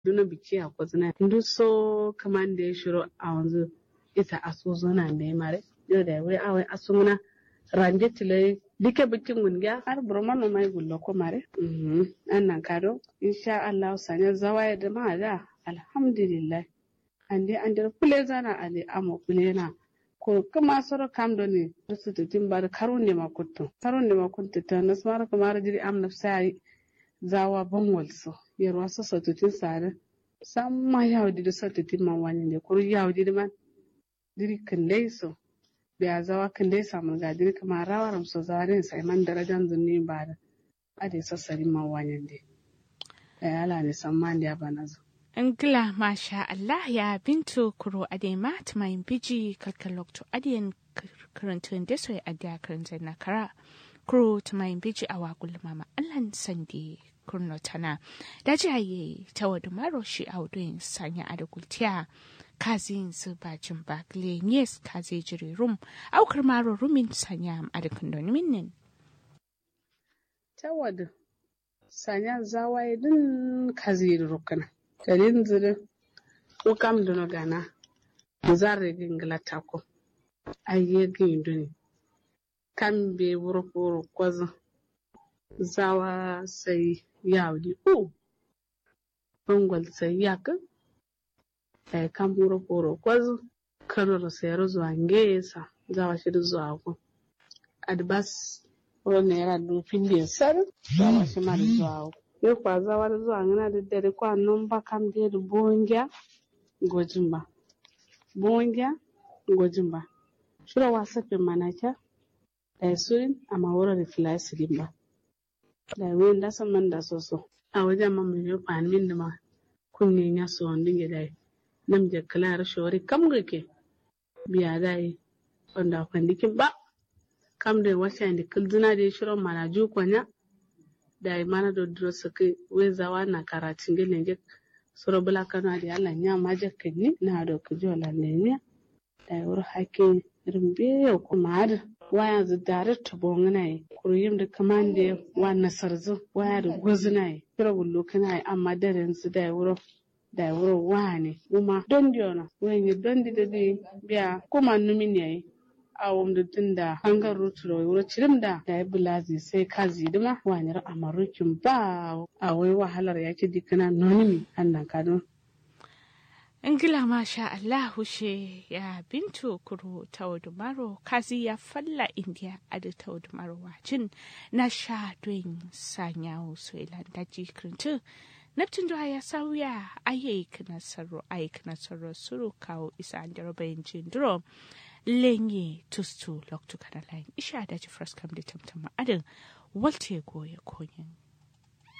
duna biki a kwazina ndu so kaman da ya shiro a wanzu ita aso zona da ya mare yau da wai awai aso muna rande tile dike bikin gungiya har burman no mai gullo ko mare an nan kado insha Allah sanya zawaya da ma da alhamdulillah ande ande kule zana ale amo kule na ko kuma soro kam do ne su tutin bar karunde ma kuttu karunde ma kuttu ta nasmara kamar jiri am nafsai zawa bangol so yerwa so so tutin sare samma yawdi do so tutin man wani ne kuru yawdi man diri kandai so biya zawa kandai samun ga diri kama rawaram so zawarin sai man darajan zunni ba da ade so sari man wani ne ala ne samman da bana zo Ngila masha Allah ya bintu kuro ade mat mai biji kalkalokto adiyan karantun da soy adiya karantun na kara kuro ta mai biji a wagul mama Allah sandi kurno tana da jaye ta wadu maro shi a wuduyin sanya a da gultiya kazin su bacin bakle yes kaze jiri rum aukar maro rumin sanya a da kandoni minnin. Ta wadu sanya zawaye din kaze rukuna. kadin zire ko kam dono gana zarre gingla tako ayye ginduni kam be wuro wuro kwazo zawa sai yawdi o bangol sai yaka ay kam wuro wuro kwazo kanoro sayar zuwa ngesa zawa shi zuwa ko adbas wuro ne yara dufin da sar zawa shi mara zuwa ko yo kwa zawar zuwa ngana da dare kwa non ba kam de do bongya gojimba bongya gojimba shura wasa pe manaka da surin amma wura da filasi limba da wen da san man da soso a wajen man mai yofa min da ma kunne ya so wandin ya dai nam je kala shori kam gake biya dai wanda kwandikin ba kam da wasa da kulduna da shirin mana ju kwanya da mana do duro saki wezawa na karatin gele je soro bula kano adi ala nya maje kenni na do kujo la nenya da wur hake rimbe ko maad waya zu dare to bongna yi kuru yim da kamande wa nasarzu waya da gozna yi kira gullu kana yi amma daren su da wuro da wuro wane kuma don diona wenye don di da di biya kuma numi ne yi awon da tun da hangar ruturo wuro cirim da da ya bulazi sai ka zidima wanyar amarukin ba a wai wahalar yaki dikana nonimi annan kadon Ingila masha Allah hushe ya bintu kuro taudumaro kazi ya falla indiya adi taudumaro wajin na sha doin sanyawo su daji kirintu Neptun da ya sauya ayyuka nasaru ayyuka nasaru suru kawo isa an jarabayin jindiro lenye tustu loktu kana lain isha da ji fraskam da tamtama adin walte goya konyin